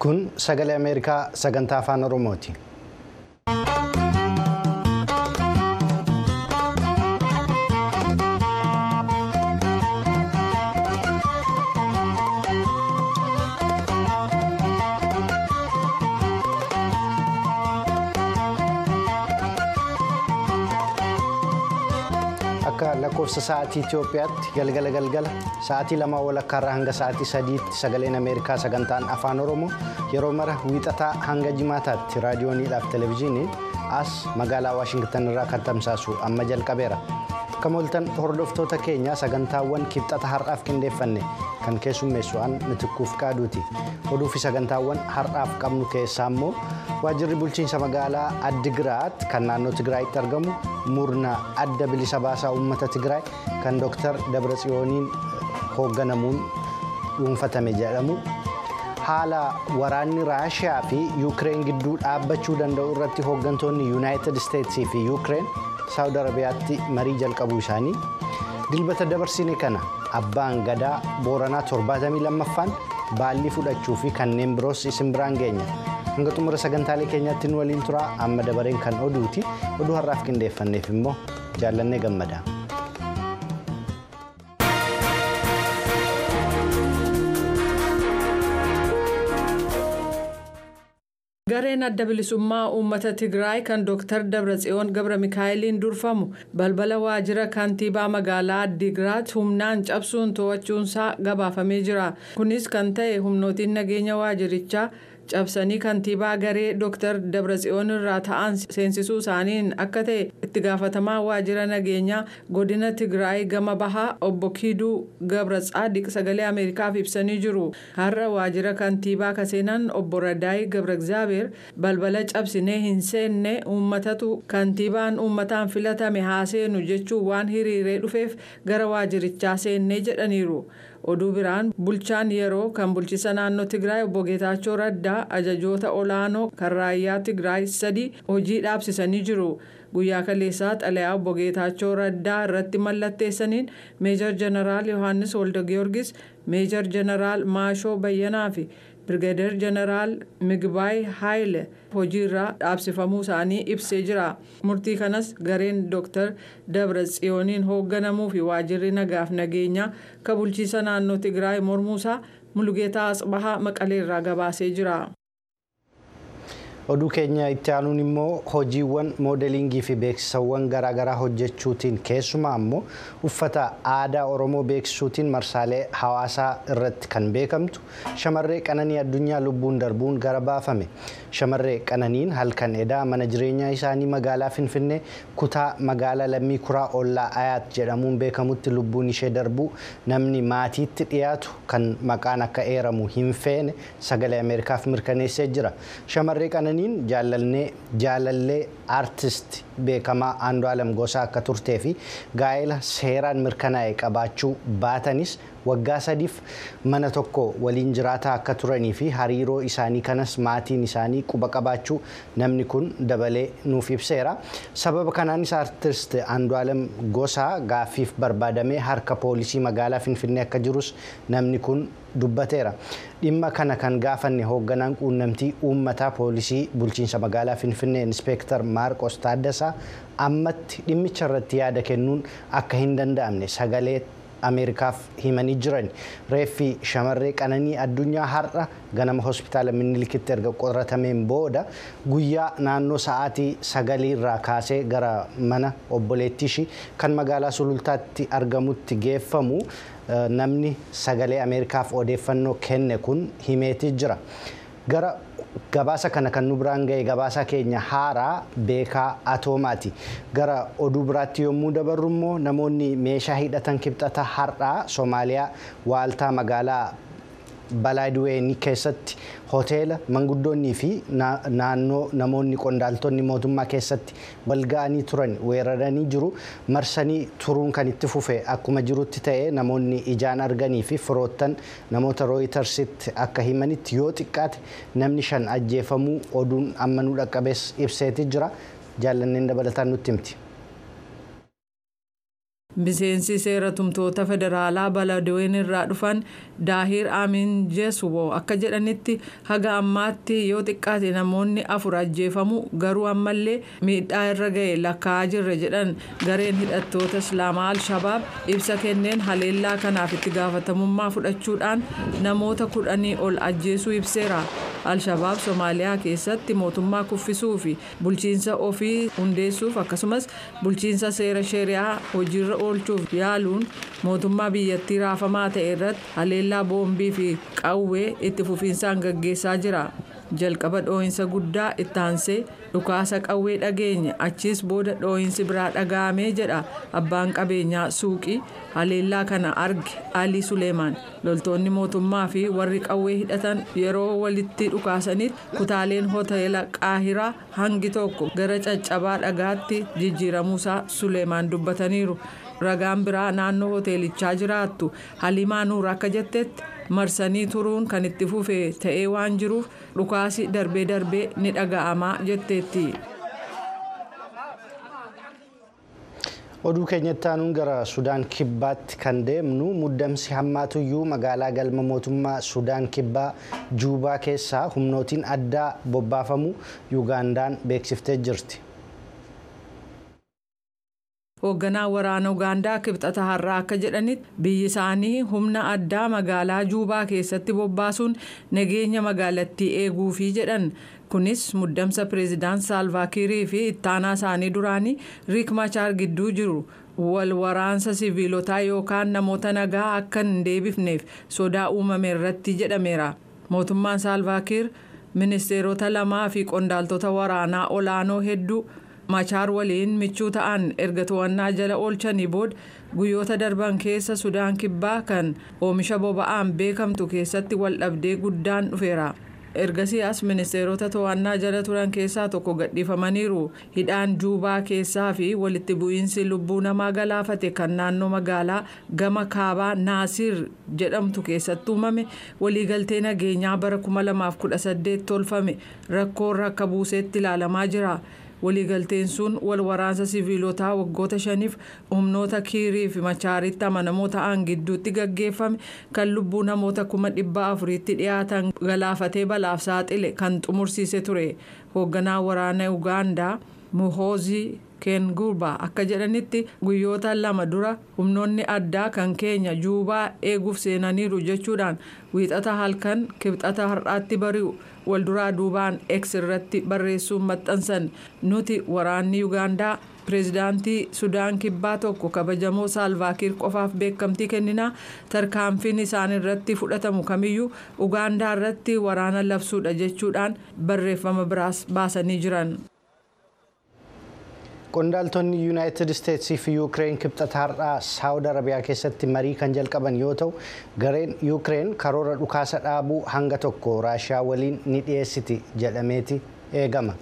Kun sagalee Ameerikaa sagantaa afaan Oromooti. Akka lakkoofsa sa'aatii Itoophiyaatti galgala galgala sa'aatii lamaa walakkaarraa hanga sa'aatii sadiitti sagaleen Ameerikaa sagantaan afaan Oromoo yeroo mara wiixataa hanga jimaataatti raadiyooniidhaaf televezyiiniin as magaalaa Waashingtan irraa kan tamsaasu amma jalqabeera. Akka mooltan hordoftoota keenya sagantaawwan kibxata har'aaf qindeeffanne kan keessummeessu an mitikkuuf qaaduuti. Oduu fi sagantaawwan har'aaf qabnu keessaa immoo waajjirri bulchiinsa magaalaa Addigiraat kan naannoo Tigraayitti argamu murna adda bilisa baasaa uummata Tigraay kan Dr. Dabratsiyooniin hoogganamuun dhuunfatame jedhamu. Haala waraanni Raashiyaa fi Yuukireen gidduu dhaabbachuu danda'u irratti hooggantoonni Yuunaayitid Isteetsii fi Yuukireen Saawud Arabiyaatti marii jalqabuu isaanii dilbata dabarsine kana abbaan gadaa booranaa 72ffaan baallii fudhachuu fi kanneen biroos isin biraan geenya. hanga xumura sagantaalee keenyaatti nu waliin turaa amma dabareen kan oduuti oduu har'aaf qindeeffanneef immoo jaallannee gammada. gareen adda bilisummaa uummata tigraay kan dr dabratsiyoon gabra mikaa'eliin durfamu balbala waajjira kantiibaa magaalaa addigiraat humnaan cabsuun to'achuunsaa gabaafamee jira kunis kan ta'e humnootiin nageenya waajjirichaa cabsanii kantiibaa garee dr dabratsiyoon irraa ta'an seensisuu isaaniin akka ta'e itti gaafatamaa waajjira nageenyaa godina tigraay gama bahaa obbo kiiduu gabra tsaadiq sagalee ameerikaaf ibsanii jiru har'a waajjira kantiibaa kaseenan obbo radaay gabra egzaabeer balbala cabsinee hin seenne uummatatu kantiibaan uummataan filatame haa seenu jechuun waan hiriiree dhufeef gara waajjirichaa seennee jedhaniiru. oduu biraan bulchaan yeroo kan bulchiisa naannoo tigraay obbo geetaachoo raddaa ajajoota olaanoo kan raayyaa tigraay sadii hojii dhaabsisanii jiru guyyaa kaleessaa xalayaa obbo geetaachoo raddaa irratti mallatteessaniin meejar jeneraal yohaannis wolde giyoorgis meejar jeneraal maashoo bayyanaa fi birgadeer jeneraal migbaay haayile hojiirraa dhaabsifamuu isaanii ibsee jira murtii kanas gareen dr dabra tsiyooniin hoogganamuu fi waajjirri nagaaf nageenyaa kan bulchiisa naannoo tigraay mormuusaa mulugeetaa asbahaa maqaleerraa gabaasee jira. oduu keenya itti aanuun immoo hojiiwwan moodeliingii fi beeksisawwan garaagaraa hojjechuutiin keessumaa immoo uffata aadaa oromoo beeksisuutiin marsaalee hawaasaa irratti kan beekamtu shamarree qananii addunyaa lubbuun darbuun gara baafame shamarree qananiin halkan edaa mana jireenyaa isaanii magaalaa finfinnee kutaa magaalaa lammii kuraa ollaa ayaat jedhamuun beekamutti lubbuun ishee darbuu namni maatiitti dhiyaatu kan maqaan akka eeramu hin feene sagalee ameerikaaf mirkaneessee jira shamarree qananii qananiin jaalallee aartist beekamaa Andu'aalam Gosaa akka turtee fi gaa'ela seeraan mirkanaa'e qabaachuu baatanis waggaa sadiif mana tokko waliin jiraataa akka turanii fi hariiroo isaanii kanas maatiin isaanii quba qabaachuu namni kun dabalee nuuf ibseera. Sababa kanaanis aartist Andu'aalam Gosaa gaaffiif barbaadamee harka poolisii magaalaa Finfinnee akka jirus namni kun dubbateera. Dhimma kana kan gaafanne hoogganaan quunnamtii uummataa poolisii bulchiinsa magaalaa Finfinnee Inspeektar Maarqos Taaddasaa ammatti dhimmicha irratti yaada kennuun akka hin danda'amne sagalee Ameerikaaf himanii jiran reeffi shamarree qananii addunyaa har'a ganama hospitaala minilikitti erga qoratameen booda guyyaa naannoo sa'aatii sagalii irraa kaasee gara mana obboleettii ishii kan magaalaa sulultaatti argamutti geeffamu namni sagalee Ameerikaaf odeeffannoo kenne kun himeetii jira. Gara gabaasa kana kan nu biraan ga'e gabaasa keenya haaraa beekaa atoomaati gara oduu biraatti yommuu dabarru immoo namoonni meeshaa hidhatan kibxata har'aa soomaaliyaa waaltaa magaalaa balaaduweenii keessatti hoteela manguddoonnii fi naannoo namoonni qondaaltonni mootummaa keessatti walga'anii turan weeraranii jiru marsanii turuun kan itti fufe akkuma jirutti ta'e namoonni ijaan arganii fi firoottan namoota rooyitarsitti akka himanitti yoo xiqqaate namni shan ajjeefamuu oduun amma nu dhaqqabees ibseeti jira jaallanneen dabalataan nutti himti. miseensi seera tumtoota federaalaa baladaween irraa dhufan daahir amin jesuwo akka jedhanitti haga ammaatti yoo xiqqaate namoonni afur ajjeefamu garuu ammallee miidhaa irra ga'e lakkaa'aa jirra jedhan gareen hidhattoota islaamaa al-shabaab ibsa kenneen haleellaa kanaaf itti gaafatamummaa fudhachuudhaan namoota kudhanii ol ajjeesuu ibseera al-shabaab soomaaliyaa keessatti mootummaa kuffisuu fi bulchiinsa ofii hundeessuuf akkasumas bulchiinsa seera sheriyaa hojiirra oolchuuf yaaluun mootummaa biyyattii raafamaa ta'e irratti haleellaa boombii fi qawwee itti fufiinsaan gaggeessaa jira jalqaba dhoohinsa guddaa itti aansee dhukaasa qawwee dhageenye achiis booda dhoohinsi biraa dhaga'amee jedha abbaan qabeenyaa suuqii haleellaa kana arge alii suleemaan loltoonni mootummaa fi warri qawwee hidhatan yeroo walitti dhukaasanitti kutaaleen hoteela qaahiraa hangi tokko gara caccabaa dhagaatti jijjiiramuusaa suleemaan dubbataniiru ragaan biraa naannoo hoteelichaa jiraattu halimaa nuur akka jettetti marsanii turuun kan itti fufe ta'ee waan jiruuf dhukaasi darbee darbee ni dhaga'amaa jetteetti. oduu keenyatti aanuun gara sudaan kibbaatti kan deemnu muddamsi hammaatuyyuu magaalaa galma mootummaa sudaan kibbaa juubaa keessaa humnootiin addaa bobbaafamu yuugaandaan beeksiftee jirti. hoogganaa waraana ugaandaa kibxata har'aa akka jedhanitti biyyi isaanii humna addaa magaalaa juubaa keessatti bobbaasuun nageenya magaalattii eeguufi jedhan kunis muddamsa pireezidaant saalvaakiirii fi ittaanaa isaanii duraanii riik machaar gidduu jiru wal waraansa siviilotaa yookaan namoota nagaa akka hin deebifneef sodaa uumame irratti jedhameera mootummaan saalvaakiir ministeerota lamaa fi qondaaltota waraanaa olaanoo hedduu. machaar waliin michuu ta'an erga to'annaa jala oolchanii booda guyyoota darban keessa sudaan kibbaa kan oomisha boba'aan beekamtu keessatti waldhabdee guddaan dhufeera ergasii as ministeerota to'annaa jala turan keessaa tokko gadhiifamaniiru hidhaan juubaa keessaa fi walitti bu'iinsi lubbuu namaa galaafate kan naannoo magaalaa gama kaabaa naasiir jedhamtu keessatti uumame waliigaltee nageenyaa bara 2018 tolfame rakkoorra akka buuseetti ilaalamaa jira. waliigalteen sun wal waraansa siviilotaa waggoota shaniif humnoota kiirii fi machaaritti amanamoo ta'an gidduutti gaggeeffame kan lubbuu namoota kuma dhibba afuriitti dhiyaatan galaafatee balaaf saaxile kan xumursiise ture hoogganaa waraana ugaandaa muhoozii keengurbaa akka jedhanitti guyyoota lama dura humnoonni addaa kan keenya juubaa eeguuf seenaniiru jechuudhaan wiixata halkan kibxata har'aatti bari'u walduraa duubaan x irratti barreessuun maxxansan nuti waraanni ugaandaa pireezidaantii sudaan kibbaa tokko kabajamoo saalvaakiir qofaaf beekamtii kenninaa tarkaanfiin isaan irratti fudhatamu kamiyyuu ugaandaa irratti waraana labsuudha jechuudhaan barreeffama biraas baasanii jiran. qondaaltonni yuunaayitid isteetsii fi yuukireen kibxata har'aa saawud arabiyaa keessatti marii kan jalqaban yoo ta'u gareen yuukireen karoora dhukaasa dhaabuu hanga tokko raashiyaa waliin ni dhiyeessiti jedhameeti eegama.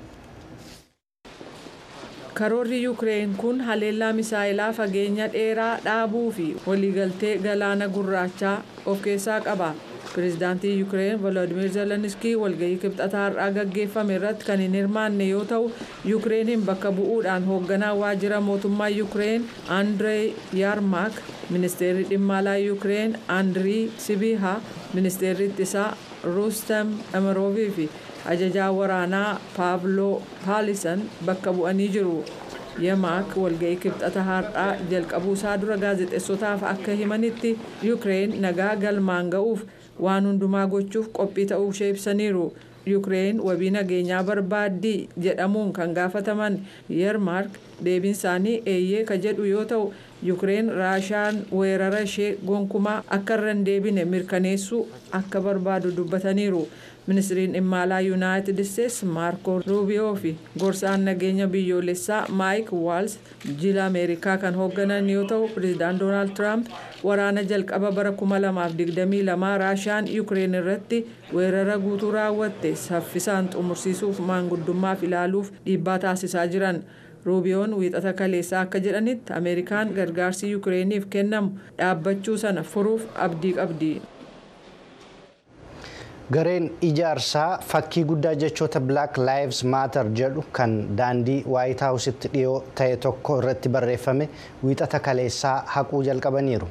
karoorri yuukireen kun haleellaa misaayilaa fageenya dheeraa dhaabuu fi waliigaltee galaana gurraachaa of keessaa qaba. pireezidaantii yuukireen volodimir zelenskii walgahii kibxataa har'aa gaggeeffame irratti kan hin hirmaanne yoo ta'u yuukireeniin bakka bu'uudhaan hoogganaa waajjira mootummaa yuukireen andrey yarmak ministeerri dhimma alaa yuukireen andirii sibiha ministeerri ittisaa rustem emiroovii fi ajajaa waraanaa paavloo paalisan bakka bu'anii jiru. yamaak walga'ii kibxata har'aa jalqabuusaa dura gaazexeessotaaf akka himanitti yuukireen nagaa galmaan ga'uuf waan hundumaa gochuuf qophii ta'uu ishee ibsaniiru yuukireen wabii nageenyaa barbaaddii jedhamuun kan gaafataman yermaark deebiin isaanii eeyyee ka jedhu yoo ta'u yuukireen raashiyaan weerara ishee gonkumaa akka irra hin deebine mirkaneessuu akka barbaadu dubbataniiru. ministiriin dhimma alaa yuunaayitid isteetsi maarko ruubiyoo fi gorsaan nageenya biyyoolessaa maayik waals jila ameerikaa kan hoogganan yoo ta'u pireezidaant doonaald tiraamp waraana jalqaba bara 2022 raashiyaan yuukireen irratti weerara guutuu raawwatte saffisaan xumursiisuuf maanguddummaaf ilaaluuf dhiibbaa taasisaa jiran. ruubiyoon wiixata kaleessaa akka jedhanitti ameerikaan gargaarsi yuukireeniif kennamu dhaabbachuu sana furuuf abdii qabdi. Gareen ijaarsaa fakkii guddaa jechoota Black Lives Matter jedhu kan daandii White Houseitti dhiyoo ta'e tokko irratti barreeffame wiixata kaleessaa haquu jalqabaniiru.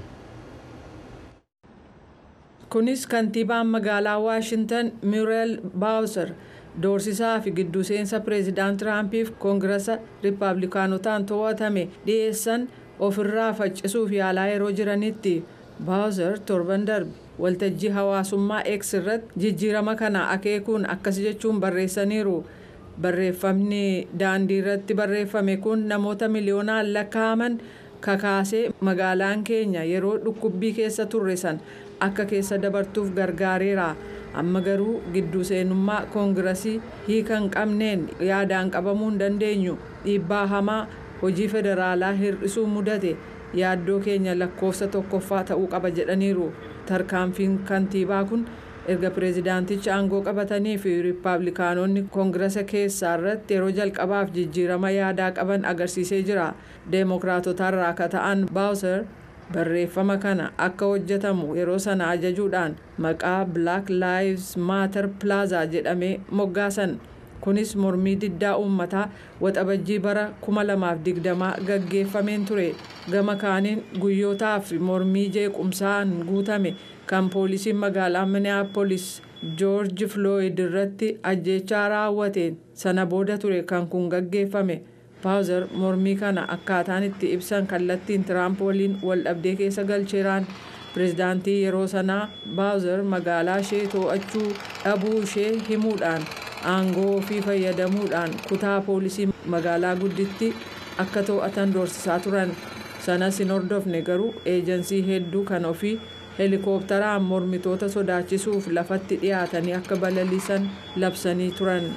Kunis kantiibaan magaalaa Waashintan Muriel Bowser doorsisaa fi gidduu seensa pireezidaant Tiraampiif koongirasa Rippaabilikaanotaan to'atame dhiyeessan ofirraa faccisuuf yaalaa yeroo jiranitti Bowser torban darbe waltajjii hawaasummaa X irratti jijjiirama kana akeekuun akkas jechuun barreessaniiru. Barreeffamni daandii irratti barreeffame kun namoota miliyoonaan lakkaa'aman kakaasee magaalaan keenya yeroo dhukkubbii keessa turre san akka keessa dabartuuf gargaareera. amma garuu gidduu seenummaa koongirasii hiika hin qabneen yaadaan qabamuu hin dandeenyu dhiibbaa hamaa hojii federaalaa hir'isuu mudate yaaddoo keenya lakkoofsa tokkoffaa ta'uu qaba jedhaniiru tarkaanfiin kantiibaa kun erga pireezidaantichi aangoo qabatanii fi riippaabilikaanonni koongirasa keessaa irratti yeroo jalqabaaf jijjiirama yaadaa qaban agarsiisee jira deemokiraatotarraa akka ta'an baawuser barreeffama kana akka hojjetamu yeroo sana ajajuudhaan maqaa black lives matter plaza jedhamee moggaasan kunis mormii diddaa uummataa waxabajjii bara 2020 gaggeeffameen ture gama kaaniin guyyootaaf mormii jeequmsaan guutame kan poolisiin magaalaa minneapolis joorji flooyid irratti ajjechaa raawwateen sana booda ture kan kun gaggeeffame. paawuzer mormii kana akkaataan itti ibsan kallattiin tiraamp waliin wal dhabdee keessa galcheeraan pireezidaantii yeroo sanaa baawuzer magaalaa ishee to'achuu dhabuu ishee himuudhaan aangoo ofii fayyadamuudhaan kutaa poolisii magaalaa gudditti akka to'atan doorsisaa turan sanas hin hordofne garuu eejansii hedduu kan ofii heelikooptaraan mormitoota sodaachisuuf lafatti dhiyaatanii akka balaliisan labsanii turan.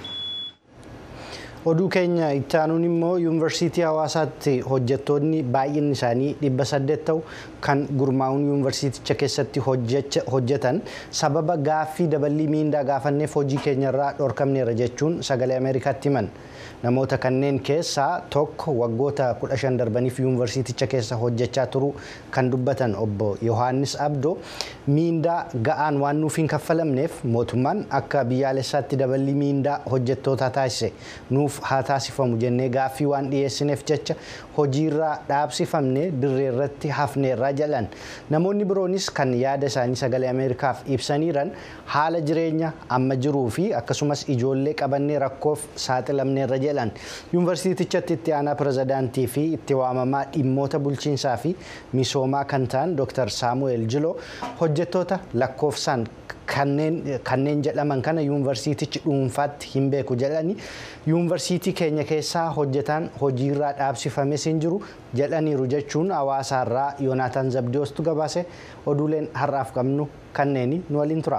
oduu keenya itti aanuun immoo yuunivarsiitii hawaasaatti hojjettoonni baay'inni isaanii dhibba saddeet ta'u kan gurmaa'uun yuunivarsiiticha keessatti hojjetan sababa gaaffii daballii miindaa gaafanneef hojii keenyarraa dhorkamneera jechuun sagalee ameerikaatti himan namoota kanneen keessaa tokko waggoota 15 darbaniif yuunivarsiiticha keessa hojjechaa turu kan dubbatan obbo yohaannis abdoo miindaa ga'aan waan nuuf hin kaffalamneef mootummaan akka biyyaalessaatti daballii miindaa hojjettootaa taasise nuuf haa taasifamu jennee gaaffii waan dhiyeessineef jecha hojiirraa dhaabsifamne dirree irratti hafneerraa jedhan namoonni biroonis kan yaada isaanii sagalee ameerikaaf ibsaniiran haala jireenya amma jiruu fi akkasumas ijoollee qabannee rakkoof saaxilamneerra jedhan yuunivarsiitichatti itti aanaa pirezidaantii fi itti waamamaa dhimmoota bulchiinsaa fi misoomaa kan ta'an dr saamu'eel jiloo hojjettoota lakkoofsaan kanneen jedhaman kana yuunivarsiitichi dhuunfaatti hin beeku jedhani yuunivarsiitii keenya keessaa hojjetaan hojiirraa dhaabsifames hin jiru jedhaniiru jechuun hawaasaarraa yoonaataan zabdiyoostu gabaase oduuleen har'aaf qabnu kanneeni nu waliin tura.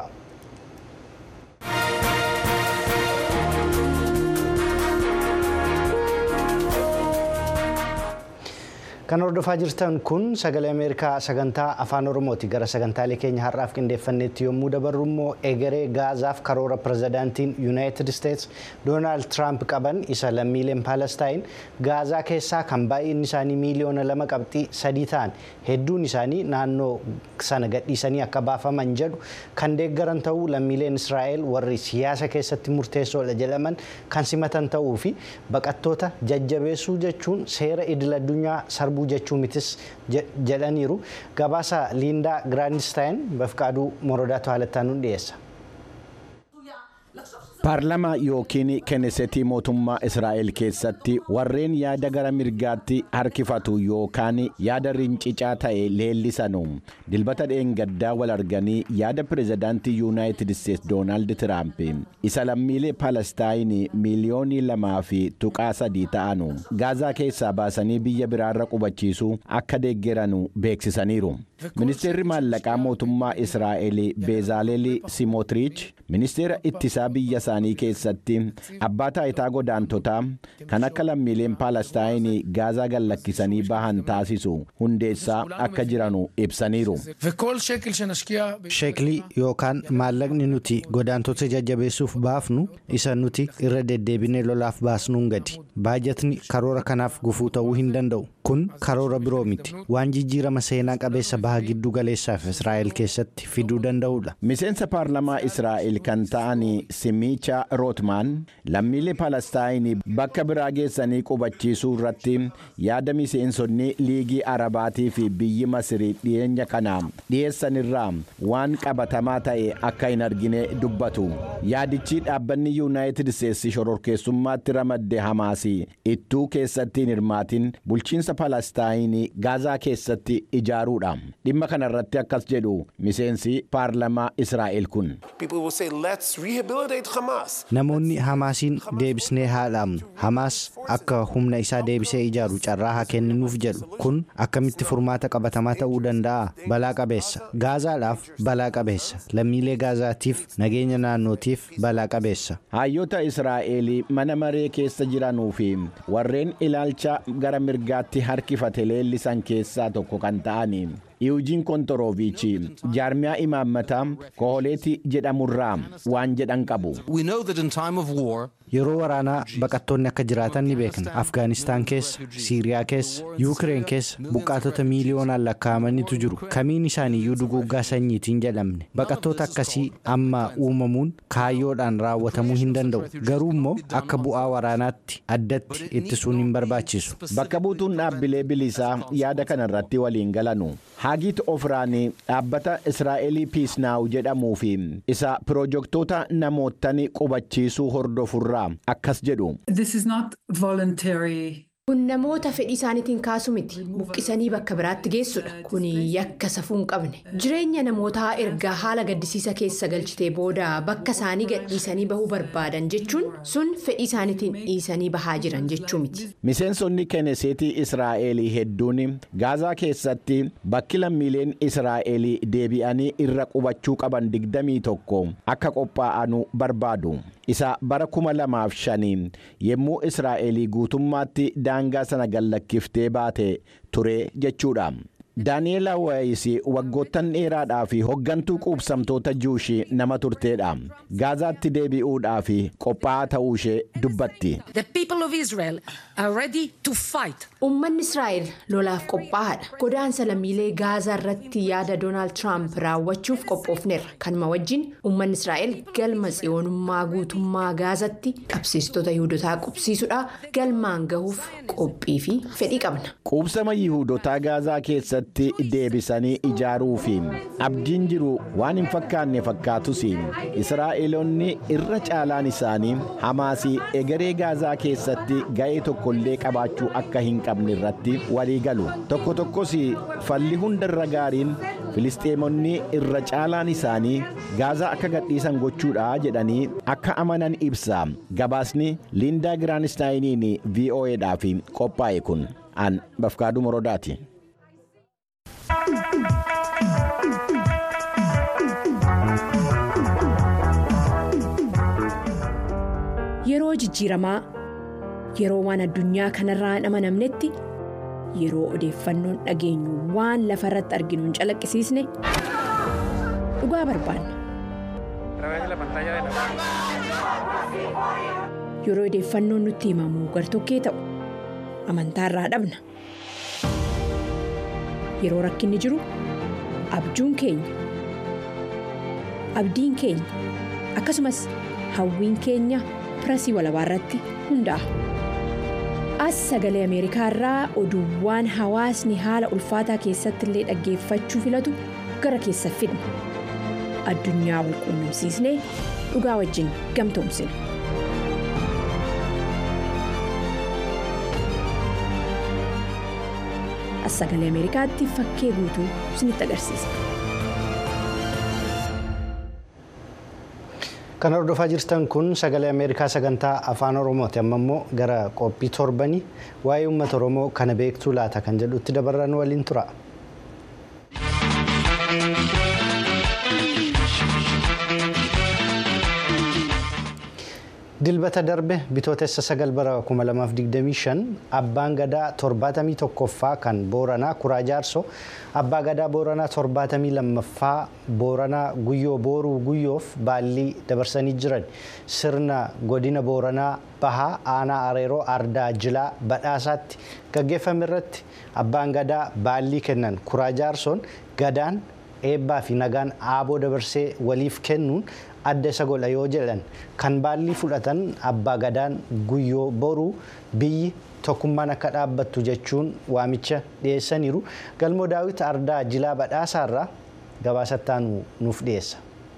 kan hordofaa jirtan kun sagalee ameerikaa sagantaa afaan oromooti gara sagantaalee keenya har'aaf qindeeffanneetti yommuu dabarru immoo egeree gaazaaf karoora pirezidaantiin yuunaayitid isteets doonaald tiraamp qaban isa lammiileen paalestaayin gaazaa keessaa kan baay'inni isaanii miiliyoona lama qabxii sadii ta'an hedduun isaanii naannoo sana gadhiisanii akka baafaman jedhu kan deeggaran ta'uu lammiileen israa'el warri siyaasa keessatti murteessoodha jedhaman kan simatan ta'uu fi baqattoota jajjabeessuu jechuun seera idil addunyaa sarbuu jechuu mitis jedhaniiru gabaasa liindaa giraandistaayin bafqaaduu morodaatu haalattaanuun dhiyeessa. paarlamaa yookiin kennesetii mootummaa israa'el keessatti warreen yaada gara mirgaatti harkifatu yookaan yaada rincicaa ta'e leellisanu dilbata dheengaddaa wal arganii yaada pirezidaantii yuunaayitid isteets doonaald tiraamp isa lammiilee paalestaayinii miiliyoonii lamaa fi tuqaa sadii ta'anu gaazaa keessaa baasanii biyya biraarra qubachiisuu akka deeggeranu beeksisaniiru. ministeerri maallaqaa mootummaa israa'el beezaaleel simootriich ministeera ittisaa biyya isaanii keessatti abbaa taayitaa godaantotaa kan akka lammiileen paalestaayinii gaazaa gallakkisanii bahan taasisu hundeessaa akka jiranu ibsaniiru. sheeklii yookaan maallaqni nuti godaantota jajjabeessuuf baafnu isa nuti irra deddeebinee lolaaf baasnuun gadi baajatni karoora kanaaf gufuu ta'uu hin danda'u kun karoora biroo miti waan jijjiirama seenaa qabeessa baha baha giddu galeessaaf Israa'el keessatti fiduu danda'udha. Miseensa paarlamaa Israa'el kan ta'an Simicha Rootmaan lammiilee Palestaayinii bakka biraa geessanii qubachiisuu irratti yaada miseensonni liigii Arabaatii fi biyyi Masirii dhiyeenya kana dhiyeessan irraa waan qabatamaa ta'e akka hin argine dubbatu. Yaadichi dhaabbanni Yuunaayitid Isteetsi shororkeessummaatti ramadde Hamaasi ittuu keessatti hin hirmaatin bulchiinsa Palestaayinii Gaazaa keessatti ijaaruudha. Dhimma kana irratti akkas jedhu miseensi paarlamaa Israa'el kun. Namoonni Hamaasiin deebisnee haa dhaabnu. Hamaas akka humna isaa deebisee ijaaru carraa haa kenninuuf jedhu. Kun akkamitti furmaata qabatamaa ta'uu danda'a? Balaa qabeessa. Gaazaadhaaf balaa qabeessa. Lammiilee Gaazaatiif nageenya naannootiif balaa qabeessa. Hayyoota Israa'el mana maree keessa jiranuu fi warreen ilaalcha gara mirgaatti harkifate leellisan keessaa tokko kan ta'an Iwujiin Kontoroovichi jaarmiyaa imaammataa Koholeeti jedhamurraa waan jedhan qabu. Yeroo waraanaa baqattoonni akka jiraatan ni beekna. Afgaanistaan keessa, Siiriyaa keessa, Yuukireen keessa buqqaatota miiliyoonaan lakkaa'amanitu jiru. Kamiin isaaniiyyuu duguuggaa sanyiitiin jedhamne. Baqattoota akkasii amma uumamuun kaayyoodhaan raawwatamuu hin danda'u. Garuu immoo akka bu'aa waraanaatti addatti ittisuun hin barbaachisu. Bakka buutuun dhaabbilee bilisaa yaada kana irratti waliin galanu. Haagiit Ofraanii dhaabbata Israa'elii Piisnaaw jedhamuu fi isa pirojektoota namoottan qubachiisuu hordofurraa akkas jedhu. Kun namoota fedhii isaaniitiin kaasu miti. Buqqisanii bakka biraatti geessudha. Kun yakka safuu hin qabne. Jireenya namootaa erga haala gaddisiisa keessa galchitee booda bakka isaanii gadhiisanii bahuu barbaadan jechuun sun fedhii isaaniitiin dhiisanii bahaa jiran jechuu miti. Miseensonni Keneseetii Israa'elii hedduun Gaazaa keessatti bakki lammiileen Israa'elii deebi'anii irra qubachuu qaban digdamii tokko akka qophaa'anu barbaadu. Isa bara kuma lamaaf shanii yommuu Israa'elii guutummaatti daangaa sana gallakkiftee baate ture jechuudha. Daani'eela Waayisii waggoottan dheeraadhaa fi hoggantuu quubsamtoota juushii nama turteedha. Gaazaatti deebi'uudhaa fi qophaa'aa ta'uu ishee dubbatti. Uummanni Israa'el lolaaf qophaa'aadha. Godaansa lammiilee Gaazaa irratti yaada Doonaald Tiraamp raawwachuuf qophoofneerra. Kanuma wajjin uummanni Israa'el galma tsiyoonummaa guutummaa Gaazatti qabsiistota Yihudotaa qubsiisuudha. Galmaan gahuuf qophii fi fedhii qabna. Quubsama Yihudotaa Gaazaa keessatti deebisanii ijaaruu fi abdiin jiru waan hin fakkaanne fakkaatus Israa'eloonni irra caalaan isaanii Hamaasii egeree Gaazaa keessatti ga'ee tokkollee qabaachuu akka hin qabne irratti walii galu. Tokko tokkos falli hundarra gaariin Filisxeemonni irra caalaan isaanii Gaazaa akka gadhiisan gochuudha jedhanii akka amanan ibsa. Gabaasni Liindaa Giraanistaayiniin VOAdhaaf qophaa'e kun an Bafkaaduu Morodaati. Yeroo jijjiiramaa yeroo waan addunyaa kanarraa hin amanamnetti yeroo odeeffannoon dhageenyu waan lafa irratti arginu hin calaqqisiisne dhugaa barbaanna. Yeroo odeeffannoon nutti himamu gartokkee ta'u amantaarraa dhabna. Yeroo rakkinni jiru abjuun keenya abdiin keenya akkasumas hawwiin keenya pirasii walabaa irratti hundaa'a. As sagalee Ameerikaa irraa oduuwwan hawaasni haala ulfaataa keessatti illee dhaggeeffachuu filatu gara keessa fidna. Addunyaa wal quunnamsiisnee dhugaa wajjin gamtoomsina. As sagalee Ameerikaatti fakkee guutuu isinitti agarsiisa. Kan hordofaa jirtan kun sagalee Ameerikaa sagantaa afaan Oromooti. Amma immoo gara qophii torbanii waa'ee uummata Oromoo kana beektuu laata kan jedhutti dabarran waliin tura. Dilbata darbe bitootessa sagal bara 2025 abbaan gadaa 71ffaa kan booranaa kuraa jaarsoo abbaa gadaa booranaa 72ffaa booranaa guyyoo booruu guyyoof baallii dabarsanii jiran sirna godina booranaa bahaa aanaa areeroo ardaa jilaa badhaasaatti gaggeeffame irratti abbaan gadaa baallii kennan kuraa jaarsoon gadaan eebbaa fi nagaan aaboo dabarsee waliif kennuun adda isa godha yoo jedhan kan baallii fudhatan abbaa gadaan guyyoo boruu biyyi tokkummaan akka dhaabbattu jechuun waamicha dhiyeessaniiru galmoo daawit ardaa jilaa badhaasaarraa gabaasattaan nuuf dhiyeessa.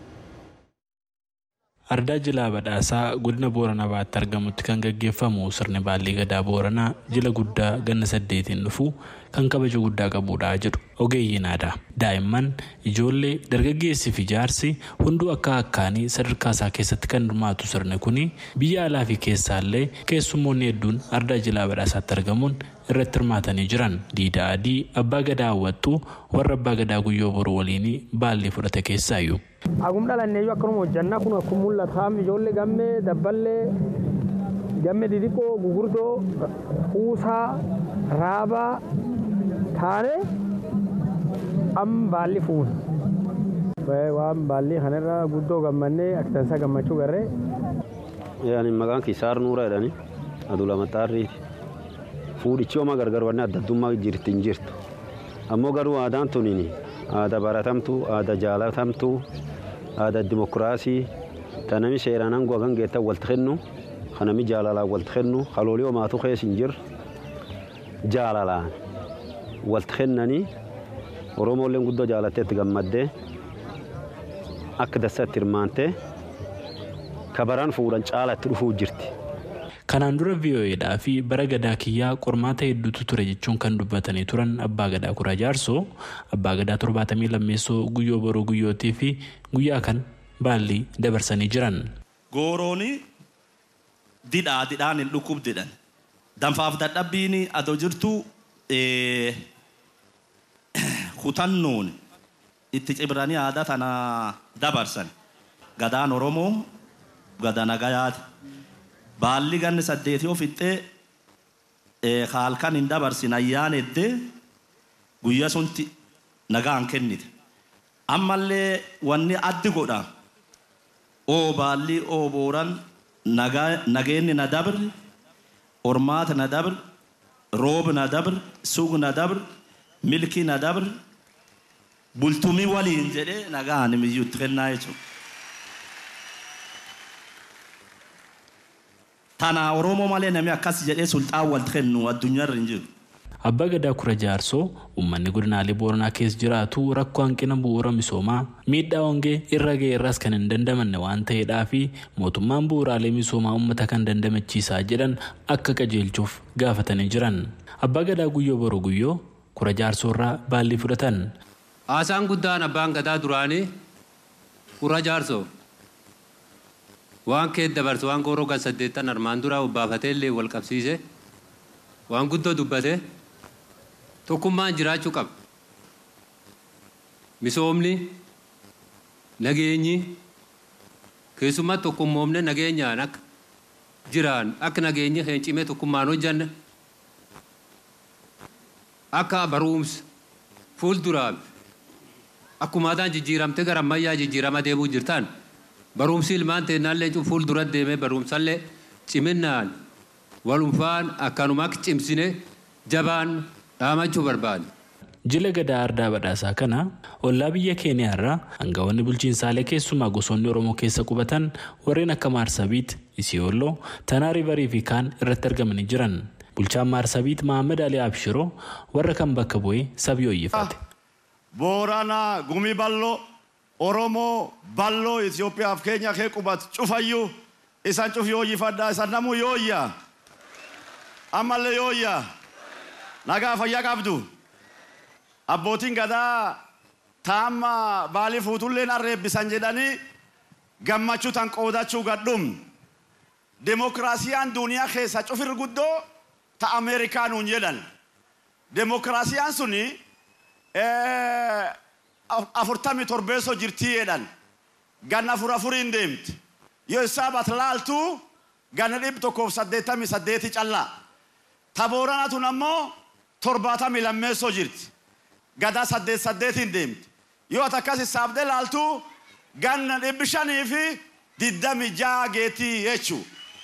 Ardaa jilaa badhaasaa godina booranaa baatti argamutti kan gaggeeffamu sirni baallii gadaa booranaa jila guddaa ganna saddeetiin dhufu kan kabaja guddaa qabudha jedhu ogeeyyiin aadaa daa'imman ijoollee dargaggeessii fi jaarsi hunduu akka akkaanii sadarkaa isaa keessatti kan hirmaatu sirni kun biyya alaa fi keessaallee keessummoonni hedduun ardaa jilaa badhaasaatti argamuun irratti hirmaatanii jiran diida adii abbaa gadaa hawwattuu warra abbaa gadaa guyyoo boruu waliin baallii fudhate keessaayyuu. Agum dhalanneeyyuu akkanuma hojjannaa kun akkuma mul'ataam ijoollee gammee dabballee gammee didiqoo gugurdoo kuusaa raabaa taane amma baalli fuun. Waan baallii kanarra guddoo gammannee akkansaa gammachuu garree. Yaani maqaan kisaar nuura jedhani aduu lama xaarriiti. Fuudhichi homaa gargar wanni adda addummaa jirti hin jirtu. Ammoo garuu aadaan tuniini aadaa baratamtu aadaa jaalatamtu aadaa dimokiraasii tanami seeraan aangoo hagan geettan walti kennu kanami jaalalaan walti kennu haloolii homaatu keessa hin jirre jaalalaan walti kennanii oromooleen guddoo jaalatteetti gammaddee akka dassatti hirmaantee kabaraan fuudhan caalatti dhufuu jirti. Kanaan dura VOAdhaa fi bara gadaa kiyyaa qormaata hedduutu ture jechuun kan dubbatanii turan abbaa gadaa kuraa jaarsoo abbaa gadaa torbaatamii lammeessoo guyyoo boroo guyyootii fi guyyaa kan baallii dabarsanii jiran. Goorooni didhaa didhaan hin dhukkubdidhan. Danfaaf dadhabbiin adoo jirtu kutannoon itti cimranii aadaa tana dabarsan. Gadaan Oromoo gada nagayaati. Baalli ganni saddeetii of fixxee halkan hin dabarsin ayyaan eddee guyyaa sunti nagaan kennite. Ammallee wanni addi godha. Oo baalli oo booran nageenni na dabri, ormaata na dabri, roob na dabri, sug na dabri, milki na dabri, bultumii waliin jedhee nagaan miyyuutti kennaa jechuudha. Tana Oromoo malee namni akkas jedhee sulxaan wal kennu addunyaarra hin jiru. Abbaa Gadaa Kura Jaarsoo uummanni godinaalee Booranaa keessa jiraatu rakkoo hanqina bu'uura misoomaa miidhaa hongee irra ga'e irraas kan hin dandamanne waan ta'eedhaa fi mootummaan bu'uuraalee misoomaa uummata kan dandamachiisaa jedhan akka qajeelchuuf gaafatanii jiran. Abbaa Gadaa Guyyoo Boroo Guyyoo Kura Jaarsoo irraa baallii fudhatan. Haasaan guddaan abbaan gadaa duraanii Kura Jaarsoo. waan kee dabarsu waan gooroo gan saddeettan armaan dura obbaafatee illee wal qabsiise waan guddoo dubbate tokkummaan jiraachuu qaba. Misoomni nageenyi keessumaa tokkummoomne nageenyaan akka jiraan akka nageenyi keen cimee tokkummaan hojjanne akka barumsa fuulduraa akkumaataan jijjiiramte gara ammayyaa jijjiirama deemuu jirtaan. barumsi ilmaan teennaallee fuul dura deemee barumsallee ciminaan walumfaan akkanuma akka cimsine jabaan dhaamachuu barbaade. Jila gadaa ardaa badhaasaa kana ollaa biyya keeniyaarraa hangafoonni bulchiinsaalee keessumaa gosoonni Oromoo keessa qubatan warreen akka Maarsabiit, Isiyooloo, Tanaa Riivarii fi kaan irratti argamanii jiran. Bulchaan Maarsabiit Mahammad Ali Abshiroo warra kan bakka bu'ee sabii hoyyifate. Booranaa gumii bal'oo Oromoo bal'oo Itoophiyaaf keenya kee qubatu cufayyuu isan cuf yooyyifadhaa isan namuu yooyyaa ammallee yooyyaa nagaa fayyaa qabdu abbootiin gadaa taamma baalii fuutulleen arreebbisan jedhanii gammachuu tan qoodachuu gadhum demokiraasiyaan duuniyaa keessa cufir guddoo ta ameerikaanuun jedhan demokiraasiyaan suni afurtami torbeessoo jirtii jedhan ganna afur afuriin deemti yoo isaabat laaltu ganna dhibba tokkoof saddeettamii saddeeti callaa. Ta Booranaa tun ammoo torbaatamii lammeessoo jirti. Gadaa saddeet saddeetiin deemti. Yoo ati akkas hisaabdee laaltu ganna dhibbi shanii fi diddami ja'a geetii jechuu.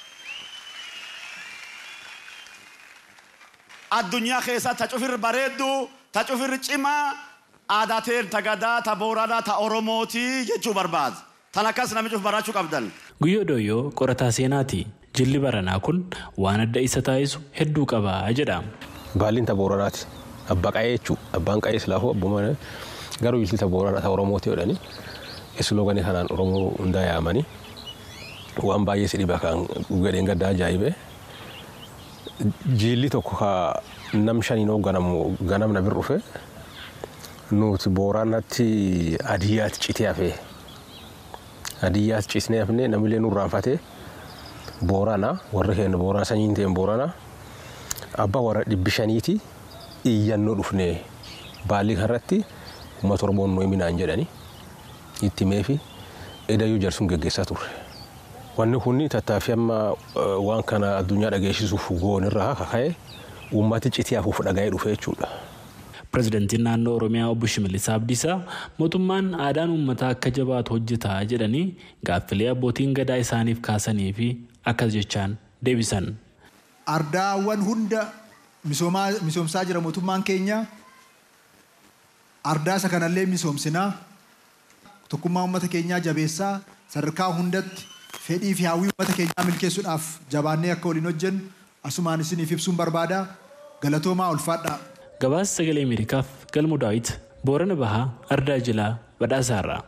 Addunyaa keessaa ta cufirri bareeddu, ta cufirri cimaa, aadaa ta'een ta gadaa, ta booranaa, ta oromootii jechuu barbaada. Tan akkas namichi of barachuu qabdan. Guyyoo Dooyyoo qorataa seenaati. Jilli baranaa kun waan adda isa taasisu hedduu qaba jedha. Baalliin ta booranaati. Abbaa qa'ee jechuudha. Abbaan qa'ee silaafuu abbuma garuu jilli ta booranaa ta oromooti jedhani. Islooganni kanaan oromoo hundaa yaamanii waan baay'ee si dhiba kan gadheen gaddaa ajaa'ibee. Jilli tokko ka nam shaniin hoogganamu ganamna bir dhufe nuti booranatti adiyyaatti citee hafee adiyyaatti citnee hafnee namillee nurraanfatee boorana warri keenya boorana sanyiin ta'een boorana abbaa warra dhibbi shaniiti iyyannoo dhufnee baalli kanarratti uummata oromoon nuyi minaan jedhani itti meefi edayyuu jarsuun geggeessaa turre. Wanni kun tattaaffii amma waan kana addunyaa dhageessisuuf goonirraa kaka'e uummati citii hafuuf dhaga'ee dhufe jechuudha. Pireezidantiin naannoo Oromiyaa obbo Shimallis Abdiisaa mootummaan aadaan uummataa akka jabaatu hojjetaa jedhanii gaaffilee abbootiin gadaa isaaniif kaasanii fi akkas jechaan deebisan. Ardaawwan hunda misoomsaa jira mootummaan keenya. Ardaa isa kanallee misoomsinaa. Tokkummaa uummata keenyaa jabeessaa sadarkaa hundatti fedhii fi hawwii uummata keenyaa milkeessuudhaaf jabaannee akka waliin hojjennu asumaan isiniif ibsuun barbaada. Galatoomaa ulfaadhaa. Gabaasa sagalee Ameerikaaf galmu daawit Boorana Bahaa Ardaa Jilaa Badhaasaarraa.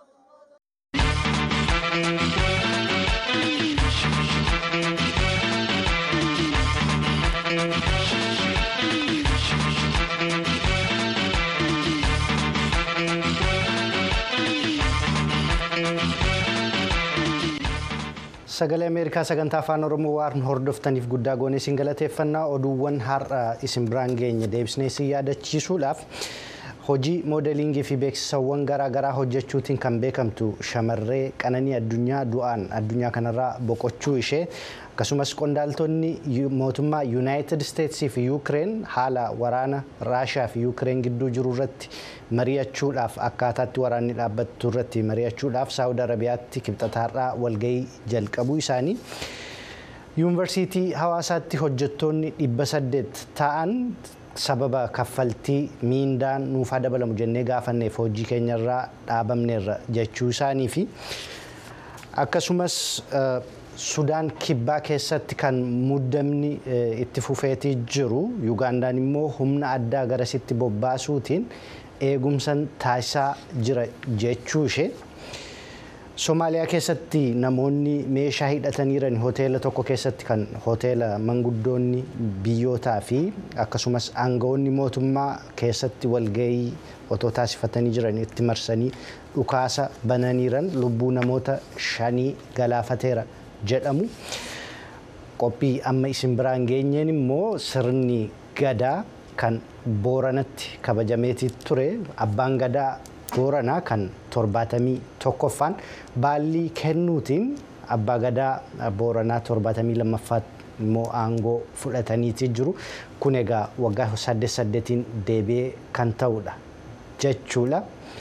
Sagalee Ameerikaa sagantaa afaan Oromoo waan hordoftaniif guddaa goonee isin galateeffannaa oduuwwan har'a isin biraan geenye deebisnee isin yaadachiisuudhaaf hojii moodelingii fi beeksisawwan garaagaraa hojjechuutiin kan beekamtu shamarree qananii addunyaa du'aan addunyaa kanarraa boqochuu ishee akkasumas qondaaltonni mootummaa yuunaayitid isteetsii fi yuukireen haala waraana raashiyaa fi yuukireen gidduu jiru irratti mari'achuudhaaf akkaataatti waraanni dhaabbattu irratti mari'achuudhaaf saawud arabiyaatti kibxataarraa walgahii jalqabuu isaanii yuunivarsiitii hawaasaatti hojjettoonni dhibba saddeet ta'an sababa kaffaltii miindaan nuufaa dabalamu jennee gaafanneef hojii keenyarraa dhaabamneerra jechuu isaanii fi akkasumas sudaan kibbaa keessatti kan muddamni itti fufeetii jiru yugaandaan immoo humna addaa garasitti bobbaasuutiin eegumsan taasisaa jira jechuu ishee Somaaliyaa keessatti namoonni meeshaa hidhataniiran hoteela tokko keessatti kan hoteela manguddoonni biyyootaa fi akkasumas aangawoonni mootummaa keessatti walgahii otoo taasifatanii jiran itti marsanii dhukaasa bananiiran lubbuu namoota shanii galaafateera jedhamu. Qophii amma isin biraan geenyeen immoo sirni gadaa kan booranatti kabajameetii ture abbaan gadaa booranaa kan torbaatamii tokkoffaan baallii kennuutiin abbaa gadaa booranaa torbaatamii lammaffaatti immoo aangoo fudhataniitii jiru kun egaa waggaa saddeet saddeetiin deebi'ee kan ta'udha jechuudha.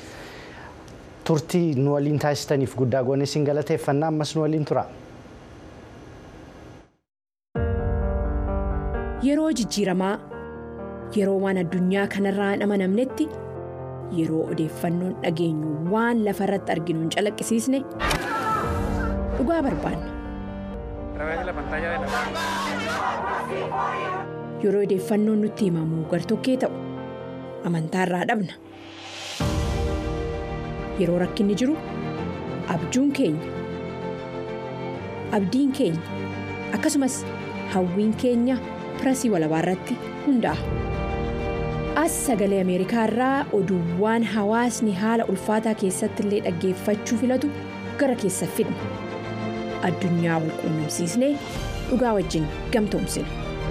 Turtii nu waliin taasistaniif guddaa goonee isin galateeffannaa ammas nu waliin tura. Yeroo jijjiiramaa yeroo waan addunyaa kanarraa hin amanamnetti. yeroo odeeffannoon dhageenyu waan lafa irratti arginu hin calaqqisiisne dhugaa barbaanna. Yeroo odeeffannoon nutti himamu gartokkee ta'u amantaa irraa dhabna. Yeroo rakkinni jiru abjuun keenya abdiin keenya akkasumas hawwiin keenya pirasii walabaa irratti hundaa'a. as sagalee ameerikaa irraa oduuwwan hawaasni haala ulfaataa keessatti illee dhaggeeffachuu filatu gara keessa fidna addunyaa wal quunnamsiisnee dhugaa wajjin gamtoomsina.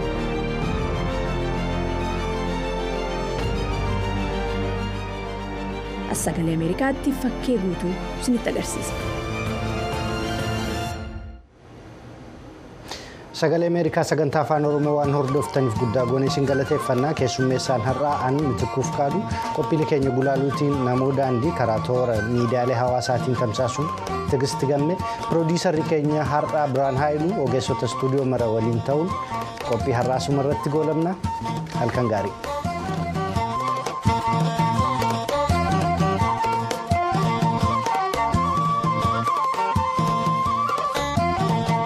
as sagalee ameerikaatti fakkee guutuu isinitti agarsiisa. sagalee ameerikaa sagantaa afaan oromoo waan hordoftaniif guddaa goonee isin galateeffannaa keessummeessaan har'aa an mitikkuuf kaadu qophiin keenya gulaaluutiin namoo daandii karaa toora miidiyaalee hawaasaatiin tamsaasuun tigisti gamme piroodiisarri keenya har'aa biraan haayiluu ogeessota istuudiyoo mara waliin ta'uun qophii har'aa asuma irratti goolabna halkan gaarii.